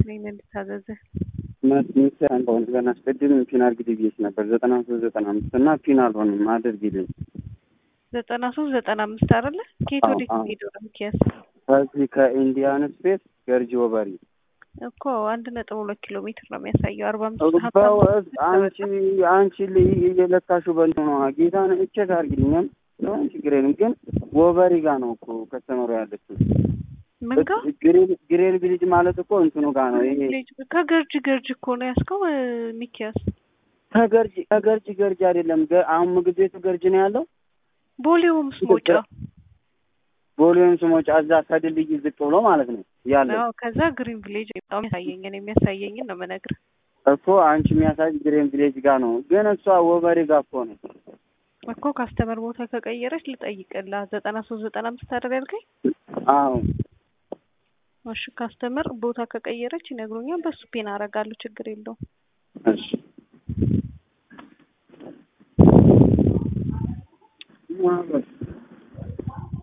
ነኝ እንድታዘዝህ ሚስጥር እንደሆነ ገና አስቀድም ፒን አድርጊልኝ ብዬሽ ነበር። ዘጠና ሶስት ዘጠና አምስት እና ፒን አልሆንም አድርጊልኝ። ዘጠና ሶስት ዘጠና አምስት አይደለ? ከየት አዎ፣ ወዴት አዎ። ሄደው ነው ሚኪያስ? ከዚህ ከኢንዲያን ስፔስ ገርጂ ወበሪ እኮ አንድ ነጥብ ሁለት ኪሎ ሜትር ነው የሚያሳየው። አርባ አምስት ሀምሳ በወዝ አንቺ አንቺ ልይ እየለካሹ በንት ነው ጌታን እቼክ አድርጊልኛም ሆን ችግር የለም ግን ወበሪ ጋ ነው እኮ ከስተመሩ ያለችው። ምን ጋ ግሬን- ግሬን ቪሊጅ ማለት እኮ እንትኑ ጋ ነው ይሄ ከገርጅ ገርጅ እኮ ነው ያስከው ሚኪያስ። ከገርጂ ከገርጂ ገርጂ አይደለም ገ- አሁን ምግብ ቤቱ ገርጂ ነው ያለው ቦሌውምስ መውጫ ቦሌውን ስሞች እዛ ከድልድይ ዝቅ ብሎ ማለት ነው ያለው አዎ፣ ከዛ ግሪን ቪሌጅ በጣም የሚያሳየኝን የሚያሳየኝን ነው የምነግርህ። እኮ አንቺ የሚያሳይ ግሬን ቪሌጅ ጋር ነው ግን እሷ ወበሪ ጋር እኮ ነው እኮ ካስተመር ቦታ ከቀየረች ልጠይቅላ ዘጠና ሶስት ዘጠና አምስት አይደል ያልከኝ? አዎ እሺ ካስተመር ቦታ ከቀየረች ይነግሩኛል። በሱ ፔን አደርጋለሁ። ችግር የለውም። እሺ